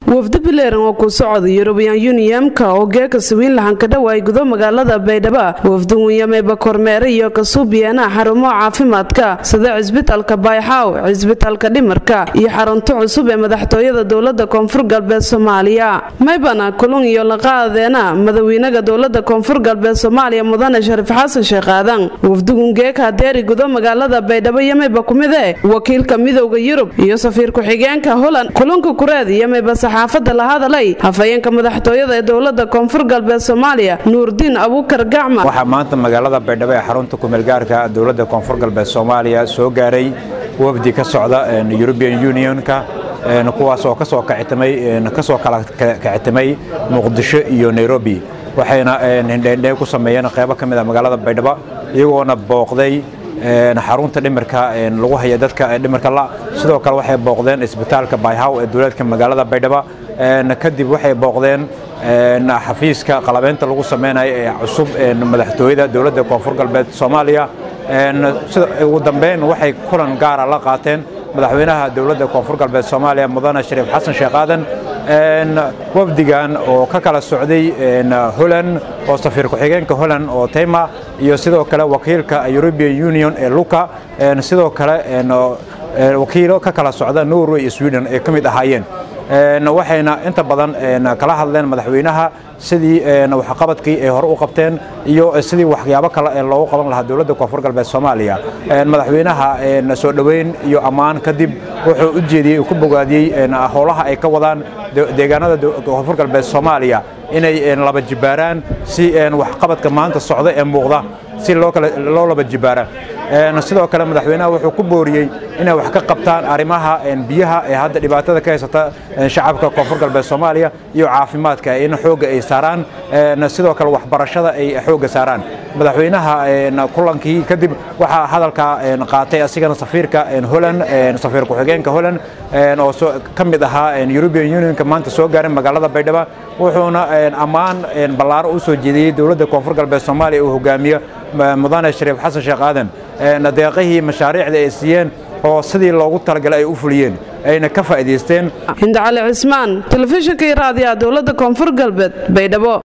wafdi bileeran oo ku socda yurubiyan yuniyamka oo geeka sawiinlahan ka dhawaay gudo magaalada baydhabo wafdi winyameba kormeere iyo kasuubiyana xarumo caafimaadka sida cisbitalka bayxaaw cisbitalka dhimarka iyo xarunto cusub ee madaxtooyada dowlada koonfur galbeed soomaaliya maybana kulun iyo laqaadeena madawiinaga dowlada koonfur galbeed soomaaliya mudane shariif xasan sheekh aadan wafdigun geeka deeri gudo magaalada baydhabo yameyba kumide wakiilka midowda yurub iyo safiir ku-xigeenka holand kulunka kureed yameyba saxaafada la hadalay hafayeenka madaxtooyada ee dowlada koonfur galbeed soomaaliya nuurdiin abuukar gacma waxaa maanta magaalada baydhabo ee xarunta kumeelgaarka dowlada koonfur galbeed soomaaliya soo gaaray wafdi ka socda european unionka kuwaas oo kasoo kasoo kala kicitimay muqdisho iyo nairobi waxayna hindheendhee ku sameeyeen qaybo ka mid a magaalada baydhabo iyagoona booqday xarunta dhimirka lagu haya dadka dhimirka la sidoo kale waxay booqdeen isbitaalka bayhaw ee dowlaadka magaalada baydhabo kadib waxay booqdeen xafiiska qalabeynta lagu samaynayo ee cusub madaxtooyada dowladda koonfur galbeed soomaaliya ugu dambeyn waxay kulan gaara la qaateen madaxweynaha dowladda koonfur galbeed soomaaliya mudane shariif xasan sheekh aadan wafdigan oo ka kala socday holland oo safiir ku-xigeenka holland oo tayma iyo sidoo kale wakiilka european union ee luka sidoo kale wakiilo ka kala socda norway iyo sweden ay ka mid ahaayeen waxayna inta badan kala hadleen madaxweynaha sidii waxqabadkii ay hore u qabteen iyo sidii waxyaabo kale ee loogu qaban lahaa dowladda koonfur galbeed soomaaliya madaxweynaha soo dhoweyn iyo ammaan kadib wuxuu u jeediyey ku bogaadiyey howlaha ay ka wadaan deegaanada koonfur galbeed soomaaliya inay laba jibaaraan si waxqabadka maanta socda ee muuqda si loo laba jibaara sidoo kale madaxweynaha wuxuu ku booriyey inay wax ka qabtaan arrimaha biyaha ee hadda dhibaatada ka haysata shacabka koonfur galbeed soomaaliya iyo caafimaadka in xoogga ay saaraan sidoo kale waxbarashada ay xoogga saaraan madaxweynaha kulankii kadib waxaa hadalka qaatay asigana safiirka holland safiir ku-xigeenka holland oo ka mid ahaa european unionka maanta soo gaaray magaalada baydhabo wuxuuna ammaan ballaaro u soo jeediyey dowladda koonfur galbeed soomaaliya uu hogaamiyo mudane shariif xasan sheekh aadan deeqihii mashaariicda ay siiyeen oo sidii loogu talagalay ay u fuliyeen ayna ka faa'iidaysteen hindacali cismaan telefishinka iyo raadiyaha dowladda koonfur galbeed baydhabo